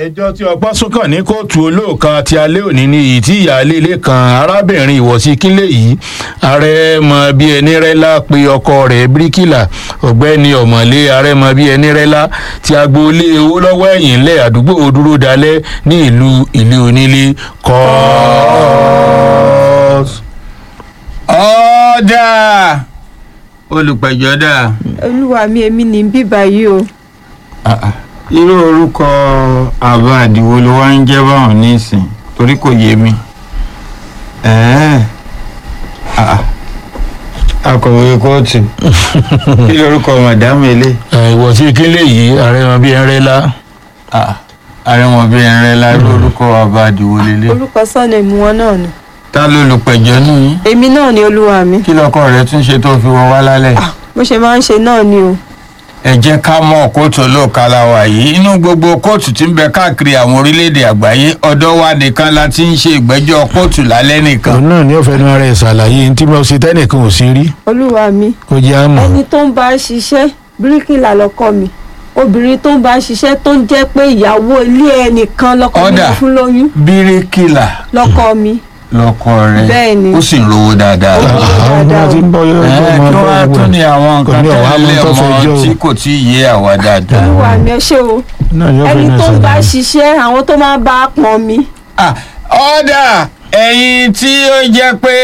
ẹjọ́ tí ọgbọ́n sún kàn ní kóòtù olóòka ti alẹ́ òní ni èyí tí ìyáálé ilé kan arábìnrin ìwọ̀sí kílẹ̀ yìí ààrẹ mọ bí ẹni rẹ́lá pe ọkọ rẹ̀ bíríkìlà ọ̀gbẹ́ni ọ̀mọ̀lé ààrẹ mọ bí ẹni rẹ́lá ti agboolé owó lọ́wọ́ ẹ̀yìn ńlẹ̀ àdúgbò dúró dalẹ̀ ní ìlú ilé onílé kọ́ọ́s. ọ̀dà olùpẹ̀jọ́ dà. olúwa mi èmi ní bíbá yìí o irú orúkọ àbá àdìwo ló wá ń jẹ́ báwọn nísìn torí kò yé mi. Ẹ̀ẹ́. Ah. akọ̀wé kóòtù kí lorúkọ màdámù ilé. ìwọ̀sí kílẹ̀ yìí ààrẹ mọ bí ẹni rẹ́lá. àrẹ̀wọ̀n bíi ẹ̀rẹ́ la lórúkọ àbá àdìwo lélẹ̀. orúkọ sọ́nà ìmú wọn náà ni ta ló lùpẹ̀jọ́ nù yín. èmi náà ni olúwa mi kí lọkọ rẹ tún ṣe tó fi wọ wá lálẹ́. bó ṣe máa ń ṣe náà ni o ẹ jẹ́ ká mọ̀ kóòtù olóòka la wà yìí inú gbogbo kóòtù tí ń bẹ káàkiri àwọn orílẹ̀-èdè àgbáyé ọ̀dọ̀ wa nìkan la ti ń ṣe ìgbẹ́jọ́ kóòtù lálẹ́ nìkan. òun náà ní ọ̀fẹ́ nu ara ẹ̀ ṣàlàyé ní tí mo ṣe tẹ́nìkan ò sí rí olúwa mi kó jẹ́ àmọ́. ẹni tó ń bá ṣiṣẹ́ bíríkìlà lọ́kọ mi obìnrin tó ń bá ṣiṣẹ́ tó ń jẹ́ pé ìyàwó ilé ẹnìkan lọ́kọ mi Ọ̀dà. fún lóyún bíríkìlà lọ́kọ mi lọkọ rẹ Bẹ́ẹ̀ ni. ó sì ń rówó dáadáa. Ó ń rówó àwọn ọmọ dáadáa tí ń bọ̀ yóò ẹ tó máa kí bọ̀ wọ́n á wọ̀. tún ní àwọn Kò nǹkan ní ọ̀wá tẹ́lẹ̀ mú tó fẹ́ ọmọ jẹ́ o. tí kò tí ì yé àwa dáadáa. olúwa mi ẹ ṣé o náà yóò fẹ́ ẹni náà tó ń bá ṣàlàyé. ṣiṣẹ́ àwọn tó máa bá a pọn mi Ah, ọ̀dà ẹ̀yin tí ó jẹ́ pé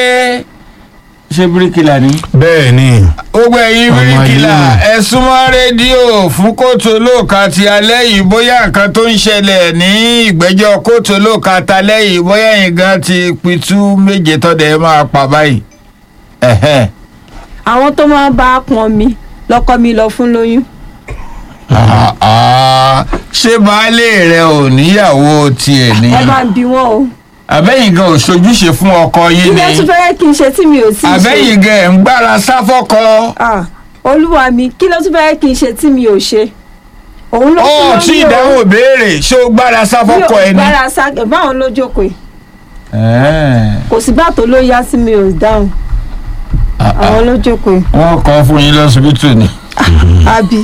ṣé bíríkìlà ni. bẹ́ẹ̀ ni gbogbo ẹ̀yin Ọmọ bíríkìlà ayé. ẹ súnmọ́ rédíò fún kóòtù olóòka ti alẹ́ yìí bóyá nǹkan tó ń ṣẹlẹ̀ ní ìgbẹ́jọ́ kóòtù olóòka talẹ́ yìí bóyá ẹ̀yin gan ti pitú méje tọ́dẹ̀ ẹ máa pa báyìí. Ẹ̀hẹ́n. àwọn tó máa bá a pọn mi lọ́kọ mi lọ fún lóyún Ah, ah. ṣé baálé rẹ ò níyàwó tiẹ̀ ni ẹ máa bí wọn o àbẹ́yìn gan ò ṣojúṣe fún ọkọ kí yín lẹ tún ni fẹ́rẹ́ kí n ṣe tí mi ò tí ì ṣe àbẹ́yìn gan ẹ̀ ń gbára sáfọ́kọ. Ah, olúwa mi kí ló tún fẹ́rẹ́ kí n ṣe tí mi ò ṣe òun ló fún ó lóyún tí o. ìdáhùn béèrè ṣé ó gbára mi sáfọ́kọ ò ẹni. gbára sá báwọn ló jókòó yìí Ẹ̀ẹ́. kò sí bá tó ló yá sí mi ò dáhùn Ah, ah. àwọn ló jókòó yìí wọ́n kọ́ fún yín lọ́sibítù ni àbí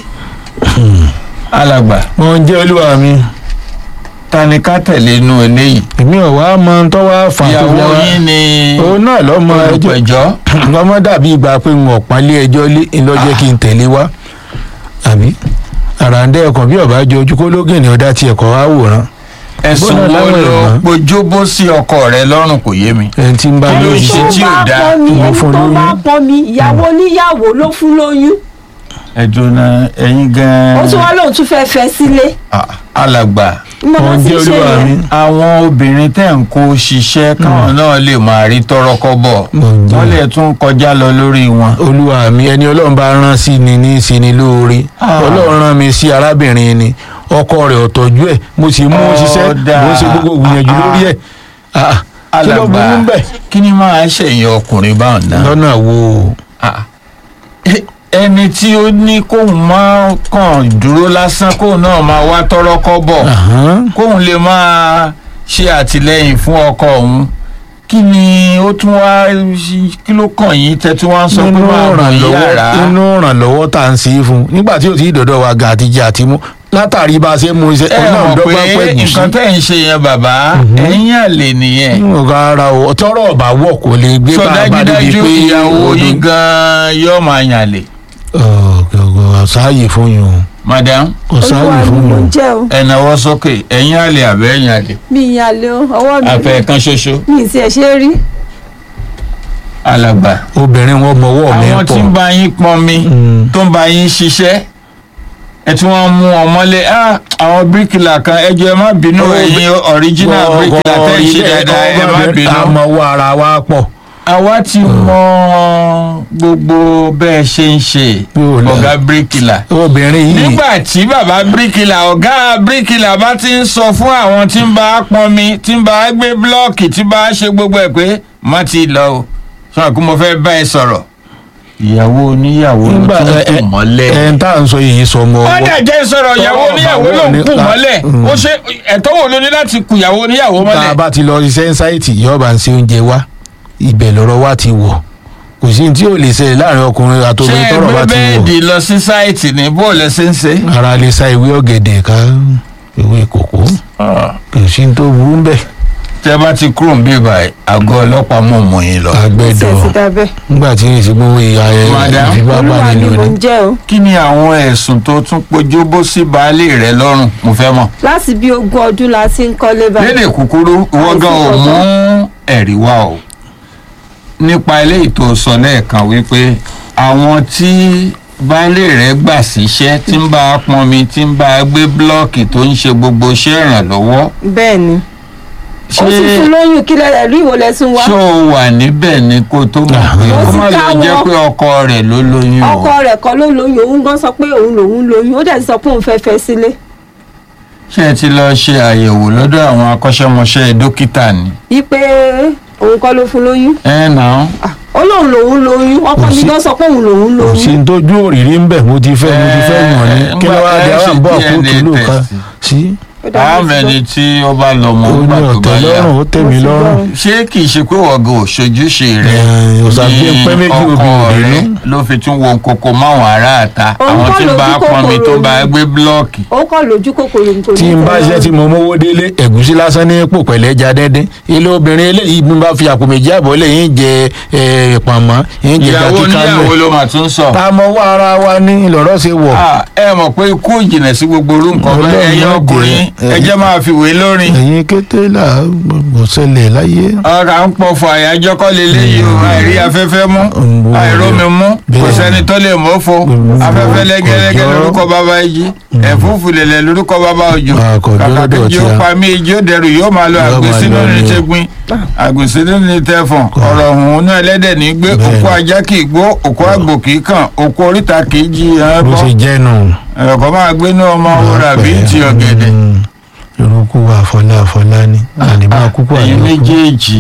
alàgbà mo ń jẹ́ olúwa mi ta ni ká tẹ̀lé inú eléyìí èmi ò wá mọ tó wá fà tó ìyàwó wá yín ni òun náà lọ́mọ ẹjọ́ olùpẹ̀jọ́ lọ́mọ dàbí ìgbà pé n ò pálí ẹjọ́ lé ńlọ́jẹ́ kí n tẹ̀lé wá àbí àràǹdẹ́ ẹ̀kọ́ bí ọ̀bá jọ ojú kó lógìn ní ọ̀dà tiẹ̀ kọ́ àwòrán ẹ̀sùn Bọ́lá wo láwọn ló ẹ̀gbọ́n. pojúbó sí ọkọ rẹ lọ́rùn kò yé mi. ẹni tí ń bá Kí ló lóyún ṣe tó tí ò bá dáa? pọn mi Mo ẹni fún tó bá lóyún. pọn mi ìyàwó oníyàwó ló fún lóyún ẹ̀dùn náà ẹ̀yin gan-an. ó tún wá lóun tún fẹ́ fẹ́ sílé Ah, alàgbà mo mo máa ń ti jẹ́ ṣe olúwa mi yẹn àwọn obìnrin tẹ̀ ń kó ṣiṣẹ́ káwọn náà lè máa rí tọrọkọ́bọ̀ Mo ń jẹ́. wọ́n lè tún kọjá lọ lórí wọn. olúwa mi ẹni ọlọ́run bá rán sí ni ní í ṣe ni lóore Ah. ọlọ́run rán mi sí arábìnrin ni ọkọ rẹ̀ ò tọ́jú ẹ̀ mo sì mú un ṣiṣẹ́ Ọ̀dà. mo ṣe gbogbo gbìyànjú Ah. lórí ẹ̀ Ah, kí ló burú ń bẹ̀ kí ni máa ṣèyàn ọkùnrin báwọn náà. lọ́nà wo Ah. Ẹ- ẹni tí ó ní kóun máa kàn dúró lásán kóun náà máa wá tọrọkọ́bọ̀ Ahán. kóun lè máa ṣe àtìlẹ́yìn fún ọkọ òun kí ni ó tún wá kí ló kàn yín tẹ́ tí wọ́n ń sọ pé nínú máa bọ̀ ìrànlọ́wọ́ yàrá. nínú ìrànlọ́wọ́ tá à ń ṣe é fún un nígbà tí ò tí ì dọ̀dọ̀ wa ga àtijọ́ àti mú látàrí bá a ṣe mú iṣẹ́ ẹ ọlọ́run mọ̀ dọ́gba pé pẹ̀gùn sí nǹkan tẹ́ ń ṣe yẹn bàbá ẹ̀yìn àlè nìyẹn. nǹkan ara o tọrọ ọba wọ kò lè gbé sọ bá a bá débi dájúdájú pé ìyàwó odò- yín gan-an yóò máa yàn lè. ọ̀gọ̀gọ̀ ọ̀sáàyè fún yín o madam ọ̀sáàyè olúwa mi fún mo yín o. jẹ́ o ẹ náwó sókè ẹ̀yìn àlè àbẹ́ ẹ̀yìn àlè. mi ìyá lé o ọwọ́ mi àfẹ́ kan ṣoṣo mi ì tiẹ̀ ṣe é rí alàgbà. obìnrin wọn mọwọ́ mi àwọn tí ń pọ̀ bá yín pọn mi Mm. tó ń bá yín ṣiṣẹ́ ẹ tí wọ́n mú ọmọlé ah, àwọn bíríkìlà kan ẹ jọ̀ọ́ ẹ má bínú Oh, ẹ̀yin original bíríkìlà tẹ́ ń ṣe dáadáa ẹ má bínú. àmọ́wọ́ ara wa pọ̀ àwa ti mọ gbogbo bẹ́ẹ̀ ṣe ń ṣe Yóò lọ. ọ̀gá bíríkìlà. obìnrin yìí nígbà tí bàbá bíríkìlà ọ̀gá bíríkìlà bá ti ń sọ fún àwọn tí ń bá a pọn mi tí ń bá a gbé búlọ́ọ̀kì tí bá a ṣe gbogbo ẹ̀ pé má ti lọ o sọ pé mo fẹ́ bá ẹ sọ̀rọ̀. ìyàwó oníyàwó ló nígbà tún ẹ kù mọ́lẹ̀. ẹ ń tà ń sọ yìí sọ ọmọ wọ́n dẹ̀ jẹ́ sọ̀rọ̀ ìyàwó Tọ́wọ́ oníyàwó ló ń bàwọ́ kù ní- mọ́lẹ̀ Mm. ó ṣe ẹ̀tọ́ wo ló ní láti kù ìyàwó oníyàwó tá a mọ́lẹ̀. bá ti lọ ṣiṣẹ́ ṣáìtì yọba ń ṣe oúnjẹ wá ibẹ̀ lọ́rọ̀ wá ti wọ̀ kò sí tí ò lè ṣẹlẹ̀ láàrin ọkùnrin ṣé àtòbìnrin tọ́rọ̀ bá ẹgbẹ́ ti wọ̀ bẹ́ẹ̀dì lọ sí sáìtì ní bóòlù ṣe ń ṣe. ara lè sa ìwé ọ̀gẹ̀dẹ̀ ká ewé kòkó kò sí ní tó burú ń bẹ̀ tẹ bá ti kúrò ń bí báyìí àgọ́ ọlọ́pàá mọ̀ mọ́ yín lọ. àgbẹ̀dọ̀ ṣe ti dábẹ́. nígbà tí èsì gbówó ìyá ẹ Madam, olúwa ni ìfipábánilò mò ni ń jẹ́ o. kí ni àwọn ẹ̀sùn tó tún pojú bó sí baálé rẹ lọ́rùn mo fẹ́ mọ̀. láti bí ogún ọdún la ti ń kọ́lé báyìí. lédè kúkúrú ìwọ gan ò mú ẹ̀rí wá o nípa eléyìí tó sọ lẹ́ẹ̀kan wípé àwọn tí baálé rẹ̀ gbà síṣẹ́ tí ń bá a pọnmi tí ń bá a gbé blọ́ọ̀kì tó ń ṣe gbogbo iṣẹ́ ìrànlọ́wọ́ bẹ́ẹ̀ ni. ó ti fún ṣé lóyún kí lẹ́rẹ̀ rí ìwò lẹ́sùn wá. ṣó o wà níbẹ̀ ni kó tó mọ̀ pé Mo kó ti má lè ká jẹ́ wọn. pé ọkọ rẹ̀ ló lóyún o ọkọ rẹ̀ kọ́ ló lóyún òun gan sọ pé òun lòun lóyún ó dẹ̀ ti sọ pé òun fẹ́ fẹ́ sílé. ṣé ẹ ti lọ ṣe àyẹ̀wò lọ́dọ̀ àwọn akọ́ṣẹ́mọṣẹ́ dókítà ni. wípé òun kọ́ ló fún lóyún. ẹ nà án Ah, ó lóun lòun lóyún ọkọ Kò mi sí- gan sọ pé òun lòun kò sí lóyún. ní tójú òrìrí ń bẹ̀ mo ti fẹ́ mo ti fẹ́ wọ̀n ni Eh, kí ló wá ńgbà di ẹ àwọn ṣe àbọ̀ DNA àkótó ló kan test. sí Ó dà àwọn mí sí ẹni tí ó bá lọ mọ ó ní nígbà tó bá ọ̀tẹ̀ yá lọ́rùn ó tẹ̀ mí Mo ti lọ́rùn gbọ́. ṣé kì í ṣe pé wọ́gọ̀ òṣojúṣe rẹ̀ Eh, òṣàgbé pẹ́ méjì ọkọ obì òde rẹ̀ nú. ló fi tún wo koko máwọn aráàta Òun àwọn kọ́ tí ń bá lójú pọnmi tó kòkòrò bá ni. gbé blọ́ọ̀kì. ó kọ́ lójú kòkòrò nǹkan tí n bá ṣe tí mo mówó délé ẹ̀gúsí lásán ní pò pẹ̀lẹ́ já dẹ́dẹ́ ilé obìnrin eléyìí bí n bá fi àpò méjì àbọ̀ lè yín jẹ eh, pọ̀nmọ́ yín jẹ ìyàwó gàkíkà níyàwó lẹ̀ ló mà tún sọ. tá a mọ wá ara wa ní ìlọ́rọ̀ ṣe wọ̀ Ah, ẹ mọ̀ pé ikú ìjìnlẹ̀ sí gbogbo orú nǹkan bẹ́ẹ̀ Ọlọ́run ẹ̀yin má ọkùnrin jẹ́. ẹ jẹ́ máa fi wé lórin. ẹ̀yin kété là gbogbo ṣẹlẹ̀ láyé ọ̀rọ̀ à ń pọ̀ fún àyájọ́ kọ́ leléyìí o àìrí afẹ́fẹ́ mú Mm. àìrómi mú kò Bẹ́ẹ̀. sẹ́ni tó lè mọ́ fo Mm. afẹ́fẹ́ lẹ́gẹ́lẹ́gẹ́ Kọjọ́. lórúkọ bàbá yìí ẹ̀fúùfù lẹ̀lẹ̀ lórúkọ bàbá òjò Ah, kọjọ́ kàkà lọ́dọ̀ kejì ó tí a- pa mí ijó dẹrù yóò máa lọ Yóò máa àgbèsínú lọ ní ni o. tẹgbin àgbèsínú ní tẹfọ̀n ọ̀rọ̀ ọ̀hún náà ẹlẹ́dẹ̀ ní gbé Bẹ́ẹ̀. òkú ajá kì í gbó òkú àgbò kì í kàn òkú oríta kì í jí ẹ bó bọ́ ṣe jẹ́ nù. ẹ̀kọ́ máa gbé ní ọmọ wúrà bíi ti ọ̀gẹ̀dẹ̀ Mm. irúkú wa àfọlá àfọlá ni àníbá kúkú ẹ̀yin àníbá méjèèjì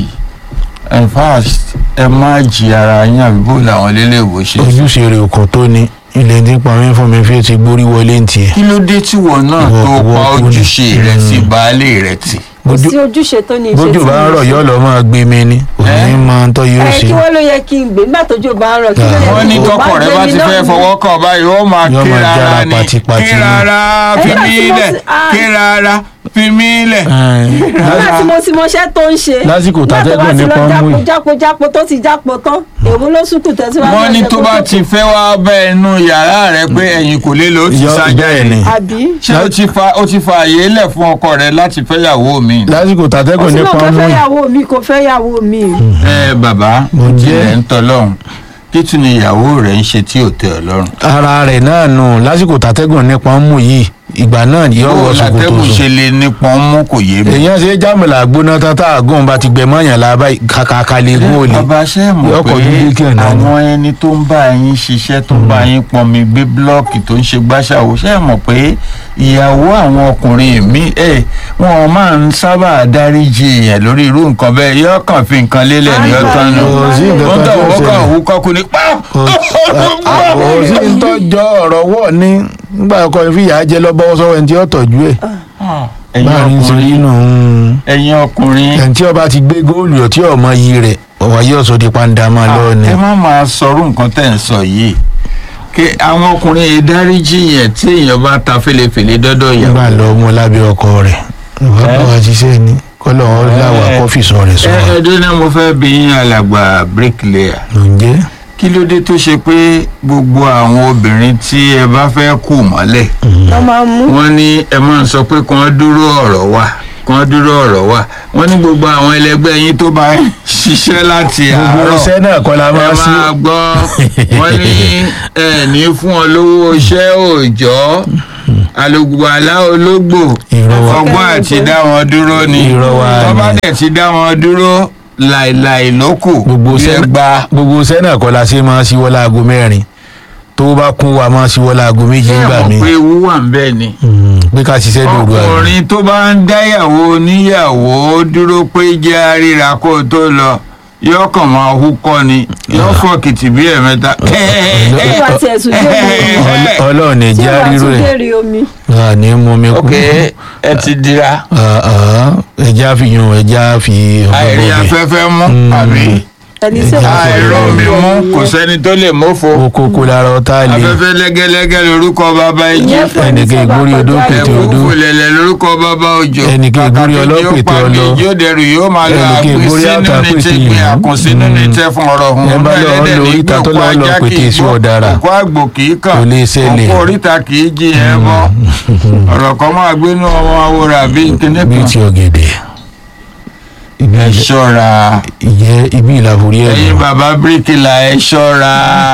in fact ẹ má jí ara yín àbíbò làwọn lélẹ́wọ̀ ṣe. ojúṣe rẹ̀ kò tó ni ilé tí ń pa mí fún mi fi ti gbórí wọlé ń tiẹ̀. kí ló dé tí wọn náà Ìwọ- tó ìwọ pa kú ni. ojúṣe rẹ sí Mm. baálé rẹ tì. kò bójú sí ojúṣe tó ní ìṣe bójú tí bá ń mo rọ̀ ṣe. yọ́ lọ́ máa gbé mi ní òní Eh? máa ń tọ́ yóò ẹ ṣe. kí wọ́n ló yẹ kí n gbé nígbà tójú bá ń rọ̀ kí ló yẹ wọ́n kí ní n tọkọ rẹ bá gbé ti mi fẹ́ náà fọwọ́ kàn báyìí ó máa Yóò kí máa rárá jára ni pátipátí kí ni. rárá fi Nígbà mí tí mo lẹ̀ ti- ah. kí rárá fi mí lẹ̀. nígbà tí mo ti mọṣẹ́ tó ń ṣe Lásìkò tàtẹ́gùn nígbà tó bá nípa ti mú lọ yìí. jápo jápo jápo tó ti jápo tán èwo ló sùkù tẹ̀síwájú wọ́n ní ọ̀sẹ̀ tó kó bá tó ti fẹ́ wá bẹ́ inú yàrá rẹ pé ẹ̀yin kò lè lò ó ti Yọ- sájà bẹ́ẹ̀ ẹ̀ ni. àbí ṣé o ti fa o ti fa àyè lẹ̀ fún ọkọ rẹ láti fẹ́yàwó mi. lásìkò tàtẹ́gùn òsínà nípa tó mú fẹ́ yìí. yàwó mi kò fẹ́ yàwó mi ẹ bàbá Mo jẹ́- tilẹ̀ ń tọ́lọ́run kí tún ni ìyàwó rẹ̀ ń ṣe tí ò tẹ́ ọ lọ́rùn. ara rẹ̀ náà nù lásìkò tàtẹ́gùn nípa mú yìí ìgbà náà yóò wọ bó ṣòkòtò látẹ́gùn ṣe sùn. lè nípọn mú kò yé mi. èèyàn ṣe jámìlà gbóná tán tá àgùn bá ti gbẹmọ yàn lába kàkàkà lè gún òlì. bàbá ṣe mọ̀ Yọkọ̀ pé dúdú kí ẹ̀ náà ni. àwọn ẹni tó ń bá yín ṣiṣẹ́ tó ń bá yín pọnmi gbé búlọ́ọ̀kì tó ń ṣe gbàṣàwò ṣe mọ̀ pé ìyàwó àwọn ọkùnrin mi ẹ̀ wọn máa ń sábà dáríjì èèyàn lórí irú nǹkan bẹ́ẹ̀ yóò kàn fi nǹkan lélẹ̀ ní Àìgbà ọ̀tán nù. Kò sí nǹkan wọ́n kan tọ̀ tó wọ́n kàn ṣẹlẹ̀. wú kọ́kú ní pa. kò sí ń tọ́jọ́ ọ̀rọ̀ wọ̀ ní nígbà ọkọ ìfìyà jẹ lọ́bọ́wọ́ sọ́wọ́ ẹni tí ó tọ́jú ẹ̀ ẹ̀yin báàrin ṣe rí ọkùnrin nù ń ẹ̀yin ọkùnrin ẹni tí ọba ti gbé góòlù ọtí ọmọ yìí rẹ̀ ọ̀wá yóò sọ di pàǹdà máa lọ ni. ẹ má máa sọrú nǹkan tẹ̀ ń sọ yìí kí àwọn ọkùnrin yìí dáríjì yẹn tí èèyàn bá ta fèlèfèlè dọ́dọ̀ ìyàwó. nígbà lọ mú lábẹ́ ọkọ rẹ̀ ìwà bá wa ṣiṣẹ́ ni kọ́lọ̀ wọn láwà Eh, kọ́fì sọ rẹ̀ sọ ẹ wa. ẹ dúró mo fẹ́ bí yín alàgbà bricklayer ǹjẹ́ kí ló dé tó ṣe pé gbogbo àwọn obìnrin tí ẹ bá fẹ́ kù mọ́lẹ̀ wọ́n máa ń mú wọ́n ní ẹ máa ń sọ pé kí wọ́n dúró ọ̀rọ̀ wà kí wọ́n dúró ọ̀rọ̀ wà wọ́n ní gbogbo àwọn ẹlẹgbẹ́ yín tó bá ń ṣiṣẹ́ láti gbogbo àárọ̀ iṣẹ́ náà kọ́ la ẹ máa sí. máa gbọ́ wọ́n ní ẹ ní fún ọ lówó iṣẹ́ òòjọ́ alùpùpàlà ológbò Irọ́ wa. ọgbọ́n àti dá wọn dúró ni Irọ́ wa tó bá ni. dẹ̀ ti dá wọn dúró láìláì lókù gbogbo bí ẹ iṣẹ́ gba gbogbo iṣẹ́ náà kọ́ la ṣe máa ṣíwọ́ láago mẹ́rin tó bá kún wa máa ṣíwọ́ láago méje ẹ ńgbà mọ̀ mi pé ewu wà ń bẹ́ẹ̀ ni pé ká ṣiṣẹ́ dòru àná. ọkùnrin tó bá ń dáyàwó oníyàwó dúró pé jẹ́ àríra kó o tó lọ yóò kàn máa húkọ́ ni yóò fọ́ kìtì bí ẹ̀mẹ́ta. tí ìwà tiẹ̀ sùn dé omi ọlọ́run ní tí jẹ́ ìwà rírò tún ẹ̀ dé rí omi ní mú mi kú. ok ẹ ti dira ẹja fi yun ẹja fi àìrí afẹ́fẹ́ mú Mm. àbí ẹni tí Ẹja wọ́n sọ àìrọ̀ mi mú kò sẹ́ni tó lè mófo okoko lára ọ̀tá lè afẹ́fẹ́ lẹ́gẹ́lẹ́gẹ́ lórúkọ bàbá ìjì ìyẹn fún ẹni ẹnìkan tí ìgbórí ọba odó kọjá pété lọ. odó. ẹ̀kú fòlẹ̀lẹ̀ lórúkọ bàbá òjò Ẹnìkan ìgbórí Kàkà ọlọ́pẹ̀ kejì ó tó pa mi, lọ. yóò dẹrù yóò máa lọ Ẹnìkan àpín ìgbórí sínú ní àtàpètè ti gbé yìí. àkùn sínú ní tẹ fún ọ̀rọ̀ hùn Ẹ bá lọ ẹlẹ́dẹ̀ lọ ní oríta tó gbé lọ òkú lọ ajá pété kì í sí gbọ́ ọ̀dàrà. òkú àgbò kì í kàn Kò lè ṣẹlẹ̀. òkú oríta kì í jí ẹ bọ́ ọ̀rọ̀ kan máa gbénú ọmọ awòrán bíi kíní bíi kan ti ọ̀gẹ̀dẹ̀ ibi ẹ ṣọ́ra ìyẹ́ ibi ìlàforí ẹ̀ ẹ̀yin bàbá bíríkìlà ẹ ṣọ́ra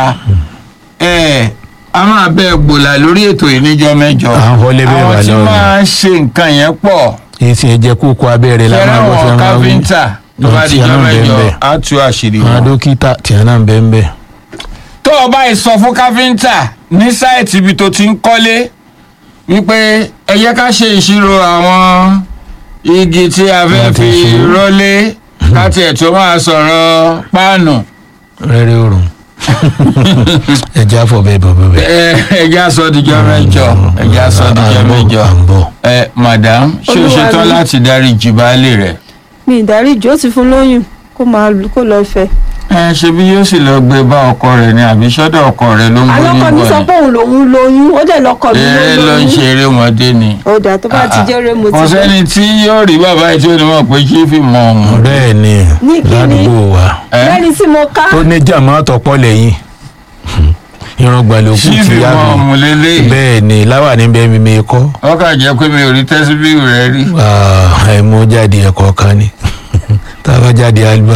ẹ a máa bẹ gbòòlà lórí ètò ìníjọ mẹ́jọ À ń wọlé bẹ́ẹ̀ wà àwọn tí lọ́rùn. máa ń ṣe nǹkan yẹn pọ̀ èyí tí ẹ jẹ́ kókó abẹ́rẹ́ la kẹrẹ máa gbọ́ àwọn fẹ́ máa wí káfíńtà tó bá Àwọn tí di a jọ náà ń bẹ ń mẹ́jọ bẹ. á tú àṣírí àwọn wọn. dókítà tí a náà ń bẹ́ ń bẹ́ tó o bá yìí sọ fún káfíńtà ní sáìtì ibi tó ti ń kọ́lé wípé ẹ jẹ́ ká ṣe ìṣirò àwọn igi tí a fẹ́ Wọ́n ti fi ṣe. rọ́lé ká tiẹ̀ tó máa sọ̀rọ̀ páànù rẹ́rẹ́ òrùn ẹjẹ́ àfọ̀ bẹ́ẹ̀ bọ̀ bẹ́ẹ̀. ẹ ẹ jẹ́ aṣọ ìdíjọ́ mẹ́jọ ẹ jẹ́ aṣọ ìdíjọ́ mẹ́jọ à ń bọ̀ ẹ madam ṣé o Olúwa ṣetán mi. láti dárí jì baálé rẹ̀ mi ìdáríjì ó ti fún lóyún kó máa kó lọ fẹ́. ẹ ṣe bí yóò sì lọ gbé bá ọkọ rẹ̀ ní àbí sọ́dọ̀ ọkọ rẹ̀ ló ń gbé alọ́kọ mi níbọ̀ sọ ni pé òun lòun lóyún ó dẹ̀ lọ́kọ mi eré ló ń ṣe eré ọmọdé ni. ó dà tó bá ti jẹ́ eré mo ti kò gbé. sẹ́ni tí yóò rí bàbá yìí tí ó ní mọ̀ pé kí fi mọ ọ̀hún. bẹ́ẹ̀ ni Ní kíni? ládùúgbò wa ẹ lẹ́ni tí mo ká tó ní jàmọ́ àtọ̀pọ̀ lẹ́yìn irun gbàlókù kí fi ti yá mọ mi ọ̀hún lélẹ̀. bẹ́ẹ̀ ni láwà níbẹ̀ mi mi kọ́ wọ́n kà jẹ́ pé mi ò rí tẹ́síbíù rẹ̀ rí. ẹ̀ mú jáde ẹ̀kọ́ kan ni tá a bá jáde àlùbá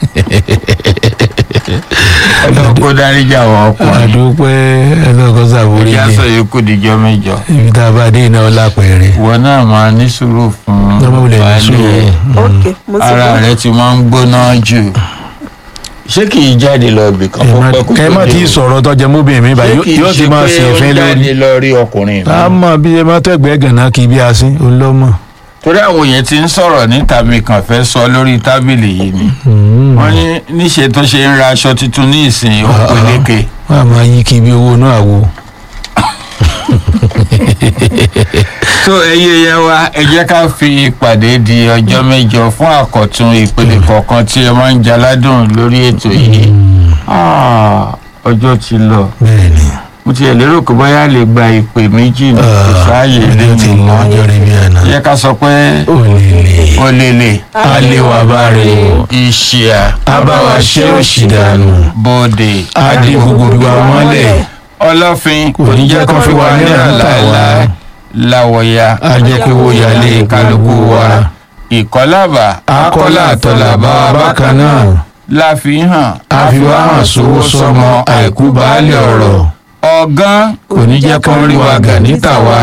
ọlọ́run kó dáríjà àwọn ọkùnrin. àdúpẹ́ ẹlọ́kọ́ sàbórí ìyá ni sọ yòókù díjọ́ mẹ́jọ. ibi tá a bá dé iná ọlá pẹ̀rẹ̀ ìwọ náà máa ní sùúrù fún Ọmọ wulẹ̀ ní baálé sùúrù. ẹ̀. ok mo ti ara gbọ́. rẹ̀ ti máa ń gbóná jù. ṣé kì í jáde lọ ibì kan ẹ kó má- pẹ́ kó ẹ má tó tí dé ì o? sọ̀rọ̀ tọ́jẹ́ móbìnrin mi báyìí ṣé kì í yóò ti ṣe máa pé ṣe ó ẹ̀fín ń lórí jáde lọ rí ọkùnrin mi? a mọ̀ bí ẹ má tẹ̀gbẹ́ gànà kí bí a sí olómọ. torí àwọn èèyàn ti ń sọ̀rọ̀ níta mi kàn fẹ́ sọ lórí tábìlì yìí ni wọ́n ní níṣe tó ṣe ń ra aṣọ tuntun ní ìsìn ó peléke wọ́n á máa yí kí bí owó náà wò. tó ẹyẹ yẹn wa ẹ jẹ́ ká fi ìpàdé di ọjọ́ mẹ́jọ fún àkọ́tún ìpele kọ̀ọ̀kan tí ẹ máa ń jaládùn lórí ètò yìí Ah, ọjọ́ ti lọ bẹ́ẹ̀ ni mo ti ẹ̀ lérò pé bóyá lè gba ìpè méjì ní kò sáàyè lé ọjọ́ ti mi lọ mọ́ ọjọ́ rí bí àná. ẹ jẹ́ ká sọ pé ó lè lè ó lélẹ̀ aléwà bá rè o ìṣìà abáwa ṣé òṣì dànù bòde adé gbogbo bí wa mọ́lẹ̀ ọlọ́fin kò ní jẹ́ kó fi wá ní àtàwá láwọ̀ya ajẹ́pẹ́wò yálé kálukú wa ìkọlábà akọ́lá àtọ̀làbá bákan náà láfihàn àfiwá hàn sówó sọmọ àìkú baálé ọ̀rọ̀ ọ̀gán kò ní jẹ́ kó rí wa gà níta wa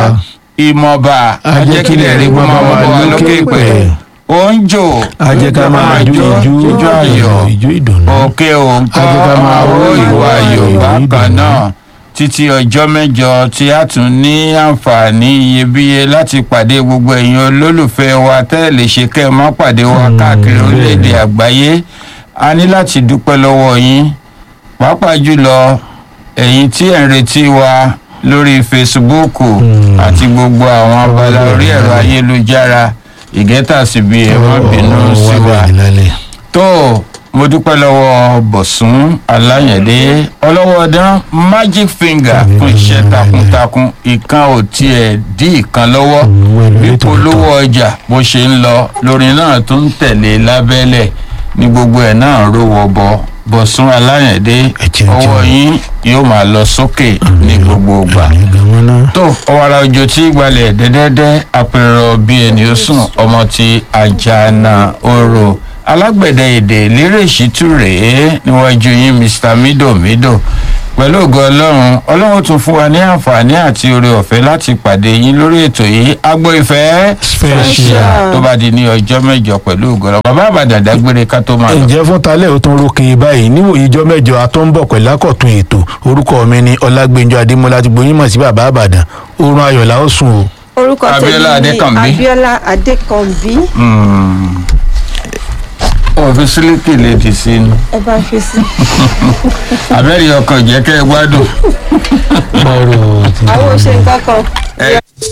ìmọ̀ba ajẹ́kílẹ̀ rí gbọ́n máa wà lókè pẹ̀ oúnjò ajẹ́ ká máa jó ìjú ìjó ayọ̀ ìjú ìdùnnú òkè òǹkọ́ Ajẹ́ ká máa wó ìwà ayọ̀ bákan ìdùnnú. náà títí ọjọ́ mẹ́jọ tí a tún ní àǹfààní iyebíye láti pàdé gbogbo ẹ̀yin olólùfẹ́ wa tẹ́lẹ̀ lè ṣe kẹ́ ẹ má pàdé wa káàkiri orílẹ̀-èdè àgbáyé a ní láti dúpẹ́ lọ́wọ́ yín pàápàá jùlọ ẹ̀yin tí ẹ̀ ń retí wa lórí fesibúùkù Mm. àti gbogbo àwọn abala orí ẹ̀rọ ayélujára ìgẹ́tàsíbi ẹ̀ má bínú sí wa tó mo dúpẹ́ lọ́wọ́ bọ̀sùn aláyẹ̀dé ọlọ́wọ́dán magic finger fún iṣẹ́ takuntakun ìkan ò tiẹ̀ dí ìkan lọ́wọ́ ìpolówó ọjà bó ṣe ń lọ lórin náà tó ń tẹ̀lé lábẹ́lẹ̀ ní gbogbo ẹ̀ náà rówó bọ bọ̀sùn aláyẹ̀dé Ẹ̀jẹ̀ ń ọwọ́ jẹun. yín yóò máa lọ sókè ní gbogbo ìgbà tó ọwọ́ra òjò tí gbalẹ̀ dẹ́dẹ́dẹ́ apẹ̀rọ bí ẹni ó sùn ọmọ ti àjànà orò alágbẹ̀dẹ èdè lérè ṣítú rèé níwájú yín mr mido mido pẹ̀lú ògo ọlọ́run ọlọ́run tún fún wa ní àǹfààní àti oore ọ̀fẹ́ láti pàdé yín lórí ètò yìí agbo ìfẹ́ Special. tó bá di ní ọjọ́ mẹ́jọ pẹ̀lú ògo ọlọ́run bàbá àbàdàn dágbére ká tó máa lọ. ǹjẹ́ fún talẹ́ ò tún rókè báyìí níwòye ijọ́ mẹ́jọ atọ́nbọ̀ pẹ̀lú àkọ́tún ètò orúkọ mi ni ọlágbẹ́njọ adémọlá ti gbóyún mọ̀ sí bàbá àbàdàn oorun ayọ̀ la ó sùn o. orúkọ Abíọ́lá tèmi ni Adékànbí. abiola adékànbí òfin sílíkì lè dì sí i ẹ bá fi sí. abẹ́rẹ́ ọkọ̀ jẹ́ kẹ́ ẹ gbádùn. ọ̀rọ̀ ti àwọn ò ṣe nǹkan kan. ẹ